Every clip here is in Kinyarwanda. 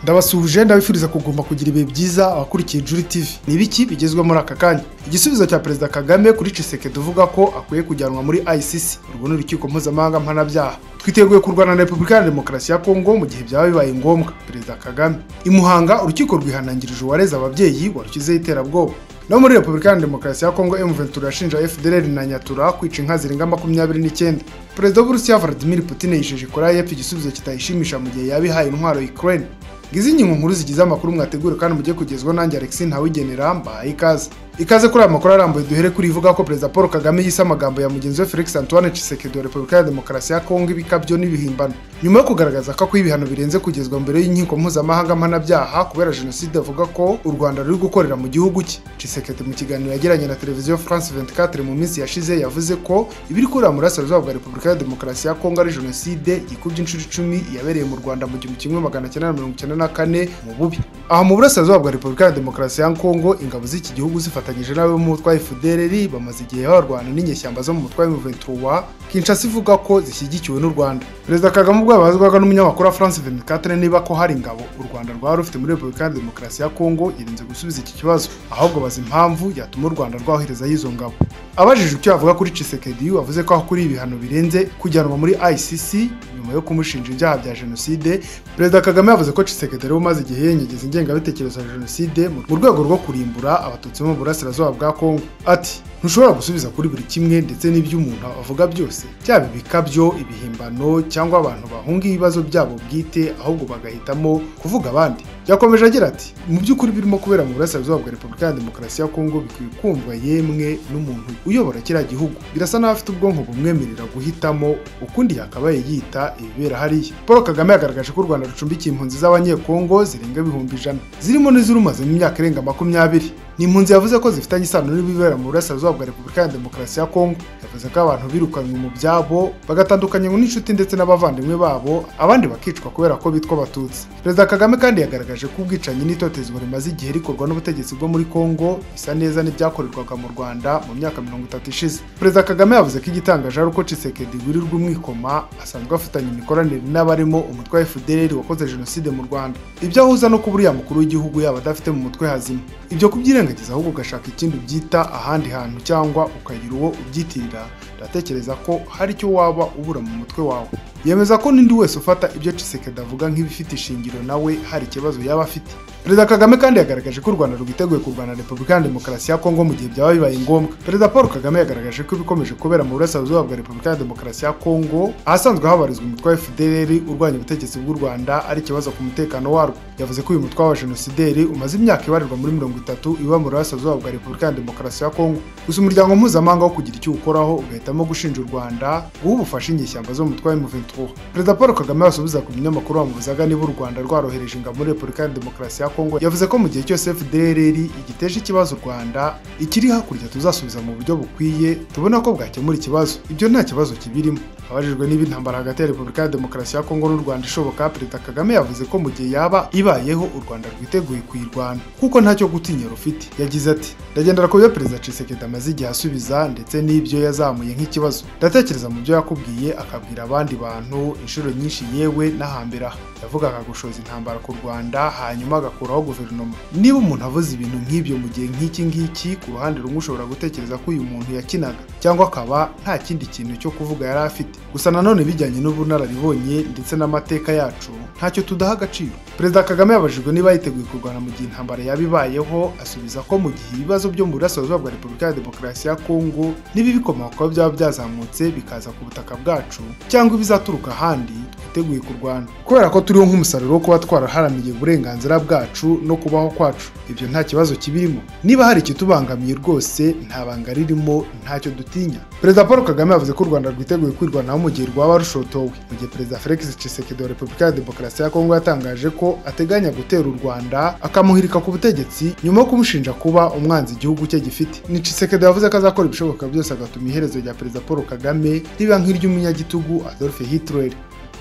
ndabasuhuje ndabifuriza kugomba kugira ibihe byiza abakurikiye Juri TV ni ibiki bigezweho muri aka kanya igisubizo cya perezida kagame kuri ciseke tuvuga ko akwiye kujyanwa muri ICC urwo ni urukiko mpuzamahanga mpanabyaha twiteguye kurwana na repubulika ya demokarasi ya kongo mu gihe byaba bibaye ngombwa perezida kagame imuhanga urukiko rwihanangirije uwareze ababyeyi warukizeho iterabwoba no muri repubulika ya demokarasi ya kongo m ventura yashinja fdr na nyatura kwica inka zirenga makumyabiri n'icyenda perezida w'uburusiya vladimir putin yijeje koreya y'epfo igisubizo kitayishimisha mu gihe yaba ihaye intwaro ukraine ngizi inkingo nkuru zigize amakuru mwategure kandi mujye kugezwaho nanjye alexi ntawigenera mbahaye ikaze ikaze kuri aya makuru arambuye duhere kuri ivuga ko perezida paul kagame yise amagambo ya mugenzi we felix antoine tshisekedi wa repubulika ya demokarasi ya kongo ibikabyo n'ibihimbano nyuma yo kugaragaza ko akwiye ibihano birenze kugezwa mbere y'inkiko mpuzamahanga mpanabyaha kubera jenoside avuga ko u rwanda ruri gukorera mu gihugu cye tshisekedi mu kiganiro yagiranye na televiziyo france 24 mu minsi yashize yavuze ko ibiri kurira mu burasirazuba bwa repubulika ya demokarasi ya kongo ari jenoside yikubye inshuro icumi yabereye mu rwanda mu gihumbi kimwe magana cyenda mirongo icyenda na kane mu bubi aha mu burasirazuba bwa repubulika ya demokarasi ya kongo ingabo z'iki gihugu zifata bafatanyije nawe b'umutwa FDLR bamaze igihe barwana n'inyeshyamba zo mu mutwa M23 Kinshasa ivuga ko zishyigikiwe n'u Rwanda Perezida Kagame ubwo yabazwaga n'umunyamakuru wa France 24 niba ko hari ingabo u Rwanda rwaba rufite muri Repubulika ya Demokarasi ya Kongo yirinze gusubiza iki kibazo ahubwo baza impamvu yatuma u Rwanda rwahereza y'izo ngabo abajije icyo yavuga kuri Tshisekedi wavuze ko akuri ibihano birenze kujyanwa muri ICC nyuma yo kumushinja ibyaha bya jenoside Perezida Kagame yavuze ko Tshisekedi ari umaze igihe yengegeza ingengabitekerezo ya jenoside mu rwego rwo kurimbura abatutsi bo mu burasirazuba bwa Kongo ati ntushobora gusubiza kuri buri kimwe ndetse n'ibyo umuntu avuga byose byaba ibikabyo ibihimbano cyangwa abantu bahunga ibibazo byabo bwite ahubwo bagahitamo kuvuga abandi yakomeje agira ati mu by'ukuri birimo kubera mu burasirazuba bwa repubulika ya demokarasi ya kongo bikwiye kumvwa yemwe n'umuntu uyobora kiriya gihugu birasa n'aho afite ubwonko bumwemerera guhitamo ukundi yakabaye yita ibibera hariya paul kagame yagaragaje ko u rwanda rucumbikiye impunzi z'abanyekongo zirenga ibihumbi ijana zirimo n'izirumaze mu myaka irenga makumyabiri ni impunzi yavuze ko zifitanye isano n'ibibera mu burasirazuba bwa repubulika ya demokarasi ya kongo yavuze ko abantu birukanywe mu byabo bagatandukanywa n'inshuti ndetse n'abavandimwe babo abandi bakicwa kubera ko bitwa abatutsi perezida kagame kandi yagaragaje ko ubwicanyi n'itotezwa rimaze igihe rikorwa n'ubutegetsi bwo muri kongo bisa neza n'ibyakorerwaga mu rwanda mu myaka mirongo itatu ishize perezida kagame yavuze ko igitangaje ari uko cisekedi wirirwa umwikoma asanzwe afitanye imikoranire n'abarimo umutwe wa fdr wakoze jenoside mu rwanda ibyo ahuza no kuba uriya mukuru w'igihugu yaba adafite mu mutwe hazima ibyo kubyirengagiza ahubwo ugashaka ikindi ubyita ahandi hantu cyangwa ukagira uwo ubyitirira ndatekereza ko hari icyo waba ubura mu mutwe wawe yemeza ko n'undi wese ufata ibyo Tshisekedi avuga nk'ibifite ishingiro nawe hari ikibazo yaba afite perezida kagame kandi yagaragaje ko u rwanda rwiteguye kurwana na repubulika ya demokarasi ya kongo mu gihe byaba bibaye ngombwa perezida paul kagame yagaragaje ko ibikomeje kubera mu burasirazuba bwa repubulika ya demokarasi ya kongo ahasanzwe habarizwa umutwe wa fdr urwanya ubutegetsi bw'u rwanda ari ikibazo ku mutekano warwo yavuze ko uyu mutwe wa jenosideri umaze imyaka ibarirwa muri mirongo itatu iba mu burasirazuba bwa repubulika ya demokarasi ya kongo gusa umuryango mpuzamahanga wo kugira icyo ukoraho ugahitamo gushinja u rwanda guha ubufasha inyeshyamba zo mu mutwe wa m23 perezida paul kagame basubiza ku binyamakuru bamubuzaga niba u rwanda rwarohereje ingabo muri repubulika ya demokarasi ya kongo yavuze ko mu gihe cyose fdrr igiteje ikibazo u rwanda ikiri hakurya tuzasubiza mu buryo bukwiye tubona ko bwakemura ikibazo ibyo nta kibazo kibirimo abajijwe niba intambara hagati ya repubulika ya demokarasi ya kongo n'u rwanda ishoboka perezida kagame yavuze ko mu gihe yaba ibayeho u rwanda rwiteguye kuyirwana kuko ntacyo gutinya rufite yagize ati ndagendera ku byo perezida cisekedi amaze igihe asubiza ndetse n'ibyo yazamuye nk'ikibazo ndatekereza mu byo yakubwiye akabwira abandi bantu abantu inshuro nyinshi yewe n'ahambere aha yavugaga gushoza intambara ku rwanda hanyuma agakuraho guverinoma niba umuntu avuze ibintu nk'ibyo mu gihe nk'iki ngiki ku ruhande rumwe ushobora gutekereza ko uyu muntu yakinaga cyangwa akaba nta kindi kintu cyo kuvuga yari afite gusa nanone bijyanye n'ubunararibonye ndetse n'amateka yacu ntacyo tudaha agaciro perezida kagame yabajijwe niba yiteguye kurwana mu gihe intambara yaba ibayeho asubiza ko mu gihe ibibazo byo mu burasirazuba bwa repubulika ya demokarasi ya kongo niba ibikomokaho byaba byazamutse bikaza ku butaka bwacu cyangwa ibizatuma aturuka ahandi twiteguye kurwana kubera ko turiho nk'umusaruro wo kuba twaraharaniye uburenganzira bwacu no kubaho kwacu ibyo nta kibazo kibirimo niba hari ikitubangamiye rwose nta banga ririmo ntacyo dutinya perezida paul kagame yavuze ko u rwanda rwiteguye kwirwanaho mu gihe rwaba rushotowe mu gihe perezida felix tshisekedi wa repubulika ya demokarasi ya kongo yatangaje ko ateganya gutera u rwanda akamuhirika ku butegetsi nyuma yo kumushinja kuba umwanzi igihugu cye gifite ni tshisekedi yavuze ko azakora ibishoboka byose agatuma iherezo rya perezida paul kagame riba nk'iry'umunyagitugu adolphe hitler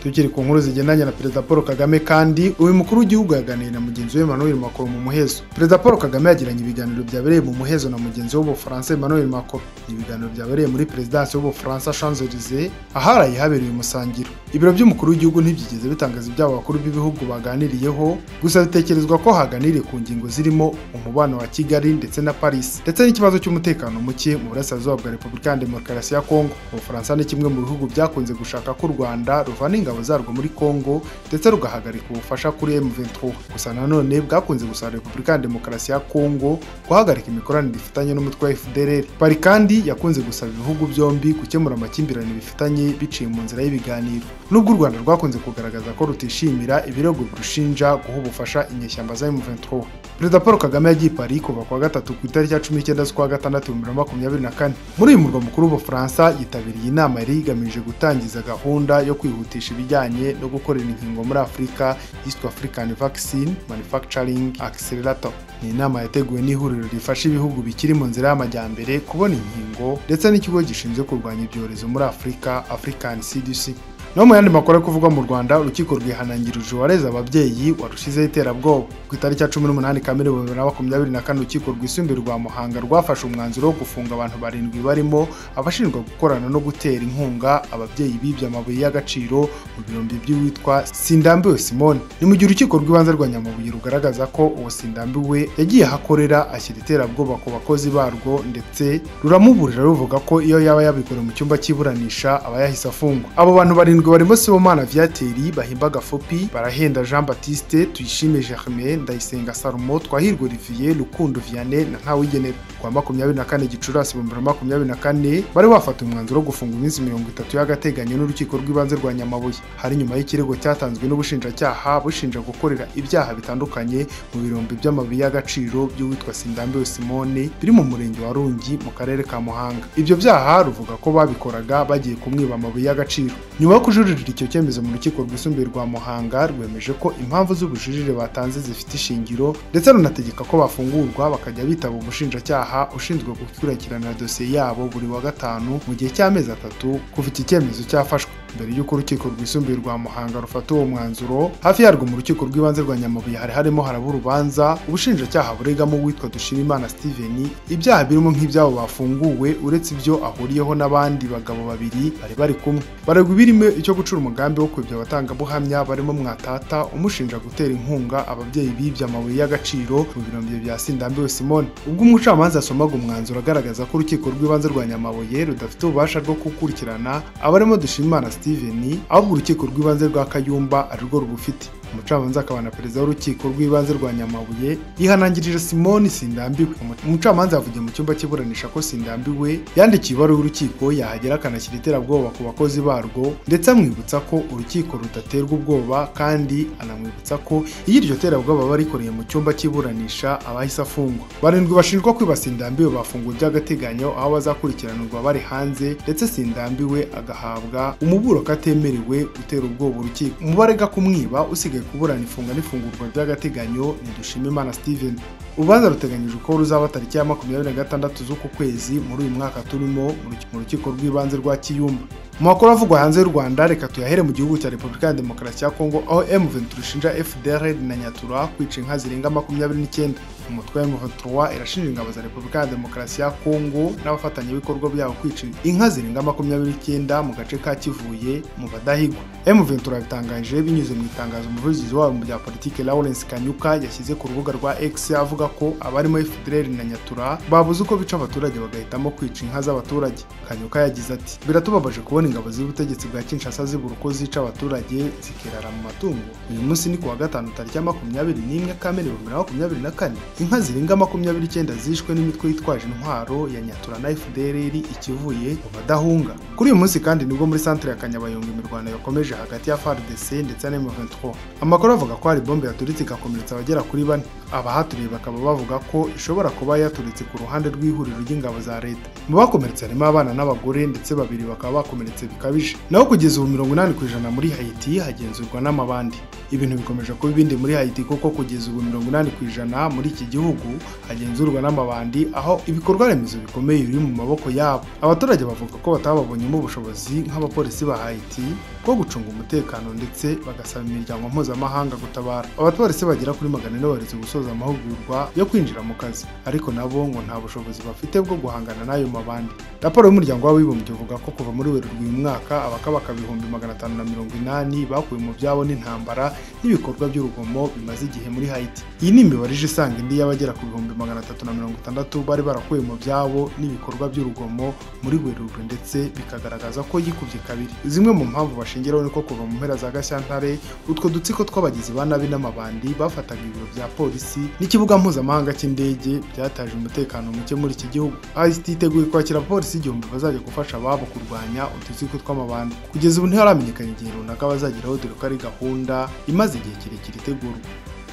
tukiri ku nkuru zigendanye na perezida paul kagame kandi uyu mukuru w'igihugu yaganiriye na mugenzi we emmanuel macron mu muhezo perezida paul kagame yagiranye ibiganiro byabereye mu muhezo na mugenzi we w'ubufaransa emmanuel macron ibiganiro byabereye muri perezidansi y'ubufaransa champs elysees aharaye habereye umusangiro ibiro by'umukuru w'igihugu ntibyigeze bitangaza ibyabo abakuru b'ibihugu baganiriyeho gusa bitekerezwa ko haganiriye ku ngingo zirimo umubano wa kigali ndetse na paris ndetse n'ikibazo cy'umutekano muke mu burasirazuba bwa repubulika ya demokarasi ya kongo ubufaransa ni kimwe mu bihugu byakunze gushaka ko u rwanda ruvana ingabo zarwo muri kongo ndetse rugahagarika ubufasha kuri M23 gusa nanone bwakunze gusaba repubulika ya demokarasi ya kongo guhagarika imikoranire ifitanye n'umutwe wa fdrr pari kandi yakunze gusaba ibihugu byombi gukemura amakimbirane bifitanye biciye mu nzira y'ibiganiro nubwo u rwanda rwakunze kugaragaza ko rutishimira ibirego birushinja guha ubufasha inyeshyamba za M23 perezida paul kagame yagiye i Paris kuva ku wa gatatu ku itariki ya cumi n'icyenda z'ukwa gatandatu bibiri na makumyabiri na kane muri uyu murwa mukuru w'ubufaransa yitabiriye inama yari igamije gutangiza gahunda yo kwihutisha ibijyanye no gukorera inkingo muri afurika yiswe african vaccine manufacturing accelerator ni inama yateguwe n'ihuriro rifasha ibihugu bikiri mu nzira y'amajyambere kubona inkingo ndetse n'ikigo gishinzwe kurwanya ibyorezo muri afurika african cdc no mu yandi makuru ari kuvugwa mu rwanda urukiko rwihanangirije uwareze ababyeyi warushizeho iterabwoba ku itariki ya cumi n'umunani kamere bibiri na makumyabiri na kane urukiko rwisumbuye rwa muhanga rwafashe umwanzuro wo gufunga abantu barindwi barimo abashinjwa gukorana no gutera inkunga ababyeyi bibye amabuye y'agaciro mu birombe by'uwitwa sindambiwe simone ni mu gihe urukiko rw'ibanze rwa nyamabuye rugaragaza ko uwo sindambiwe yagiye aho akorera ashyira iterabwoba ku bakozi barwo ndetse ruramuburira ruvuga ko iyo yaba yabikore mu cyumba cy'iburanisha aba yahise afungwa abo bantu barindwi barindwi barimo Sibomana Viateri bahimba gafopi barahenda Jean Baptiste Tuyishime Germain Ndayisenga Salomo Twahirwa Olivier Rukundo Vianney na Ntawigenera kwa makumyabiri na kane Gicurasi ibihumbi bibiri na makumyabiri na kane bari bafata umwanzuro wo gufunga iminsi mirongo itatu y'agateganyo n'urukiko rw'ibanze rwa Nyamabuye hari nyuma y'ikirego cyatanzwe n'ubushinjacyaha bushinja gukorera ibyaha bitandukanye mu birombe by'amabuye y'agaciro by'uwitwa Sindambiwe Simone biri mu murenge wa Rungi mu karere ka Muhanga ibyo byaha ruvuga ko babikoraga bagiye kumwiba amabuye y'agaciro nyuma yo kujuririra icyo cyemezo mu rukiko rwisumbuye rwa Muhanga rwemeje ko impamvu z'ubujurire batanze zifite ishingiro ndetse runategeka ko bafungurwa bakajya bitaba umushinjacyaha ushinzwe gukurikirana dosiye yabo buri wa gatanu mu gihe cy'amezi atatu kuva iki cyemezo cyafashwe mbere y'uko urukiko rwisumbuye rwa Muhanga rufata uwo mwanzuro hafi yarwo mu rukiko rw'ibanze rwa Nyamabuye hari harimo haraba urubanza ubushinjacyaha buregamo uwitwa Dushimimana Steven ibyaha birimo nk'ibyabo bafunguwe uretse ibyo ahuriyeho n'abandi bagabo babiri bari bari kumwe baragwa ibirimo icyo gucura umugambi wo kwibya abatangabuhamya barimo mwatata umushinja gutera inkunga ababyeyi bibye amabuye y'agaciro mu birombe bya sindambiwe simone ubwo umucamanza yasomaga umwanzuro agaragaza ko urukiko rw'ibanze rwa nyamabuye rudafite ububasha bwo gukurikirana abarimo dushimimana steven ahubwo urukiko rw'ibanze rwa kayumba ari rwo rubufite umucamanza akaba na perezida w'urukiko rw'ibanze rwa nyamabuye yihanangirije simoni sindambiwe umucamanza yavugiye mu cyumba cy'iburanisha ko sindambiwe yandikiye ibaruwa y'urukiko yahagera akanashyira iterabwoba ku bakozi barwo ndetse amwibutsa ko urukiko rudaterwa ubwoba kandi anamwibutsa ko iyo iryo terabwoba barikoreye mu cyumba cy'iburanisha abahise afungwa barindwi bashinjwa kwiba sindambiwe bafunguwe by'agateganyo aho bazakurikiranirwa bari hanze ndetse sindambiwe agahabwa umuburo katemerewe gutera ubwoba urukiko umubarega kumwiba usigaye kuburana ifunga n'ifungurwa ry'agateganyo ni Dushimimana Steven urubanza ruteganyijwe ko ruzaba tariki ya makumyabiri na gatandatu z'uku kwezi muri uyu mwaka turimo mu rukiko rw'ibanze rwa Kiyumba mu makuru avugwa hanze y'u Rwanda reka tuyahere mu gihugu cya Repubulika ya Demokarasi ya Kongo aho M23 ishinja FDLR na Nyatura kwica inka zirenga makumyabiri n'icyenda umutwe wa M23 irashinja ingabo za Repubulika ya Demokarasi ya Kongo n'abafatanyabikorwa byabo kwica inka zirenga makumyabiri n'icyenda mu gace ka Kivuye mu badahigwa M23 yabitangaje binyuze mu itangazo umuvugizi wabo mu bya politiki Lawrence Kanyuka yashyize ku rubuga rwa X avuga ko abarimo FDLR na Nyatura babuze uko bica abaturage bagahitamo kwica inka z'abaturage Kanyuka yagize ati biratubabaje kubona ingabo z'ubutegetsi bwa Kinshasa zibura uko zica abaturage zikirara mu matungo uyu munsi ni ku wa gatanu tariki ya makumyabiri n'imwe Kamena ibihumbi bibiri na makumyabiri na kane inka zirenga makumyabiri icyenda zishwe n'imitwe yitwaje intwaro ya Nyatura na FDLR ikivuye mu badahunga kuri uyu munsi kandi nibwo muri centre ya Kanyabayonga imirwano yakomeje hagati ya FARDC ndetse na M23 amakuru avuga ko hari bombe yaturitse igakomeretsa abagera kuri bane abahaturiye bakaba bavuga ko ishobora kuba yaturitse ku ruhande rw'ihuriro ry'ingabo za leta mu bakomeretse harimo abana n'abagore ndetse babiri bakaba bakomeretse bikabije naho kugeza ubu mirongo inani ku ijana muri Haiti hagenzurwa n'amabandi ibintu bikomeje kuba ibindi muri Haiti kuko kugeza ubu mirongo inani ku ijana muri iki gihugu hagenzurwa n'amabandi aho ibikorwa remezo bikomeye biri mu maboko yabo abaturage bavuga ko batababonyemo ubushobozi nk'abapolisi ba Haiti wo gucunga umutekano ndetse bagasaba imiryango mpuzamahanga gutabara abatwarisi bagera kuri magana ane baretse gusoza amahugurwa yo kwinjira mu kazi ariko nabo ngo nta bushobozi bafite bwo guhangana n'ayo mabandi raporo y'umuryango w'abibumbye uvuga ko kuva muri werurwe uyu mwaka abakabaka ibihumbi magana atanu na mirongo inani bakuwe mu byabo n'intambara n'ibikorwa by'urugomo bimaze igihe muri hayiti iyi ni imibare ije isanga indi y'abagera ku bihumbi magana atatu na mirongo itandatu bari barakuwe mu byabo n'ibikorwa by'urugomo muri werurwe ndetse bikagaragaza ko yikubye kabiri zimwe mu mpamvu bashingiraho ni ko kuva mu mpera za gashyantare utwo dutsiko tw'abagizi ba nabi n'amabandi bafataga ibiro bya polisi n'ikibuga mpuzamahanga cy'indege byataje umutekano muke muri iki gihugu ICT iteguye kwakira abapolisi igihumbi bazajya gufasha ababo kurwanya udutsiko tw'amabandi kugeza ubu ntiharamenyekana igihe runaka bazageraho dore ko ari gahunda imaze igihe kirekire itegurwa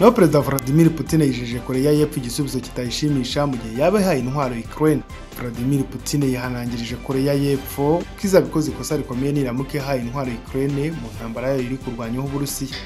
naho perezida Vladimir Putin yijeje Koreya y'Epfo igisubizo kitayishimisha mu gihe yaba ihaye intwaro Ukraine Vladimir Putin yihanangirije Koreya y'Epfo ko izabikoze ikosa rikomeye niramuka ihaye intwaro Ukraine mu ntambara yayo iri kurwanyaho Uburusiya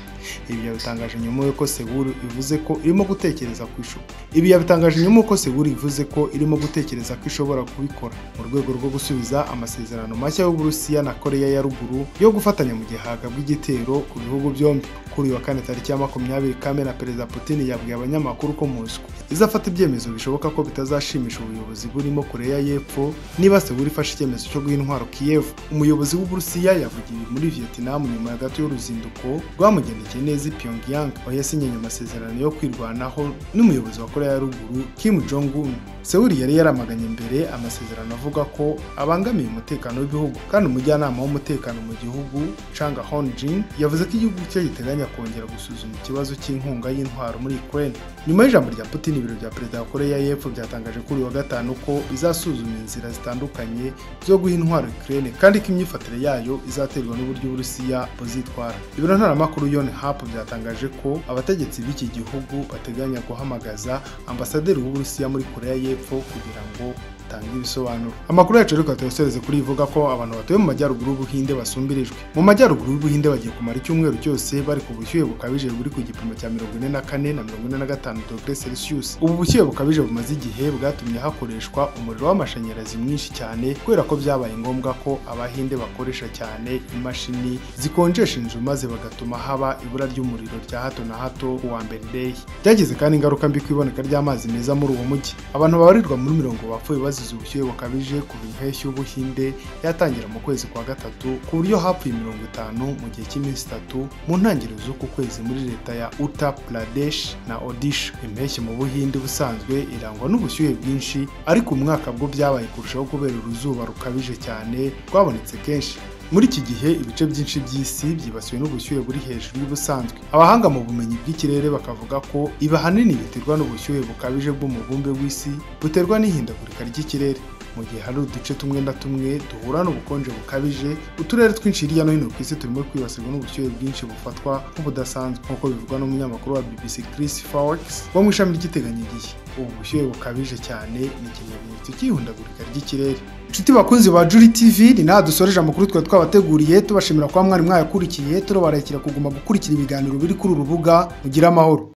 ibi yabitangaje nyuma y'uko Seoul ivuze ko irimo gutekereza ku ishobo ibi yabitangaje nyuma y'uko Seoul ivuze ko irimo gutekereza ko ishobora kubikora mu rwego rwo gusubiza amasezerano mashya y'Uburusiya na Koreya ya ruguru yo gufatanya mu gihe hagabwa igitero ku bihugu byombi kuri uyu wa kane tariki ya makumyabiri Kamena Perezida Putin yabwiye abanyamakuru ko Moscow izafata ibyemezo bishoboka ko bitazashimisha ubuyobozi burimo Koreya y'Epfo niba Seoul ifashe icyemezo cyo guha intwaro Kiev umuyobozi w'Uburusiya yavugiye muri Vietnam nyuma ya gato y'uruzinduko rwamugendekeye neza i Pyongyang aho yasinye amasezerano yo kwirwanaho n'umuyobozi wa Koreya ya ruguru Kim Jong Un Seoul yari yaramaganye mbere amasezerano avuga ko abangamiye umutekano w'ibihugu kandi umujyanama w'umutekano mu gihugu Chang Honjin yavuze ko igihugu cye giteganya kongera gusuzuma ikibazo cy'inkunga y'intwaro muri Ukraine nyuma y'ijambo rya Putin ibiro bya perezida wa Koreya y'Epfo byatangaje kuri uyu wa gatanu ko bizasuzuma inzira zitandukanye zo guha intwaro Ukraine kandi ko imyifatire yayo izaterwa n'uburyo Uburusiya buzitwara ibiro ntaramakuru Yonhap Hap byatangaje ko abategetsi b'iki gihugu bateganya guhamagaza ambasaderi w'Uburusiya muri Koreya y'Epfo kugira ngo tanga ibisobanuro amakuru yacu reka tuyasoreze kuri ivuga ko abantu batuye mu majyaruguru y'ubuhinde basumbirijwe mu majyaruguru y'ubuhinde bagiye kumara icyumweru cyose bari ku bushyuhe bukabije buri ku gipimo cya mirongo ine na kane na mirongo ine na gatanu dogere celsius ubu bushyuhe bukabije bumaze igihe bwatumye hakoreshwa umuriro w'amashanyarazi mwinshi cyane kubera ko byabaye ngombwa ko abahinde bakoresha cyane imashini zikonjesha inzu maze bagatuma haba ibura ry'umuriro rya hato na hato ku wa mbere lehi byagize kandi ingaruka mbi ku iboneka ry'amazi meza muri uwo mujyi abantu babarirwa muri mirongo bapfuye bazi bazize ubushyuhe bukabije kuva impeshyi y'ubuhinde yatangira mu kwezi kwa gatatu ku buryo hapfuye mirongo itanu mu gihe cy'iminsi itatu mu ntangiriro z'uku kwezi muri leta ya Uttar Pradesh na Odisha impeshyi mu buhinde ubusanzwe irangwa n'ubushyuhe bwinshi ariko umwaka bwo byabaye kurushaho kubera uruzuba rukabije cyane rwabonetse kenshi muri iki gihe ibice byinshi by'isi byibasiwe n'ubushyuhe buri hejuru y'ubusanzwe abahanga mu bumenyi bw'ikirere bakavuga ko ibi ahanini biterwa n'ubushyuhe bukabije bw'umubumbe w'isi buterwa n'ihindagurika ry'ikirere mu gihe hari uduce tumwe na tumwe duhura n'ubukonje bukabije uturere twinshi hirya no hino ku isi turimo kwibasirwa n'ubushyuhe bwinshi bufatwa nk'ubudasanzwe nk'uko bivugwa n'umunyamakuru wa BBC Chris Fawkes wo mu ishami ry'iteganyagihe ubu bushyuhe bukabije cyane ni ikimenyetso cy'ihundagurika ry'ikirere inshuti bakunzi ba Juri TV ni naha dusoreje amakuru twari twabateguriye tubashimira kuba mwari mwayakurikiye turobarekera kuguma gukurikira ibiganiro biri kuri uru rubuga mugire amahoro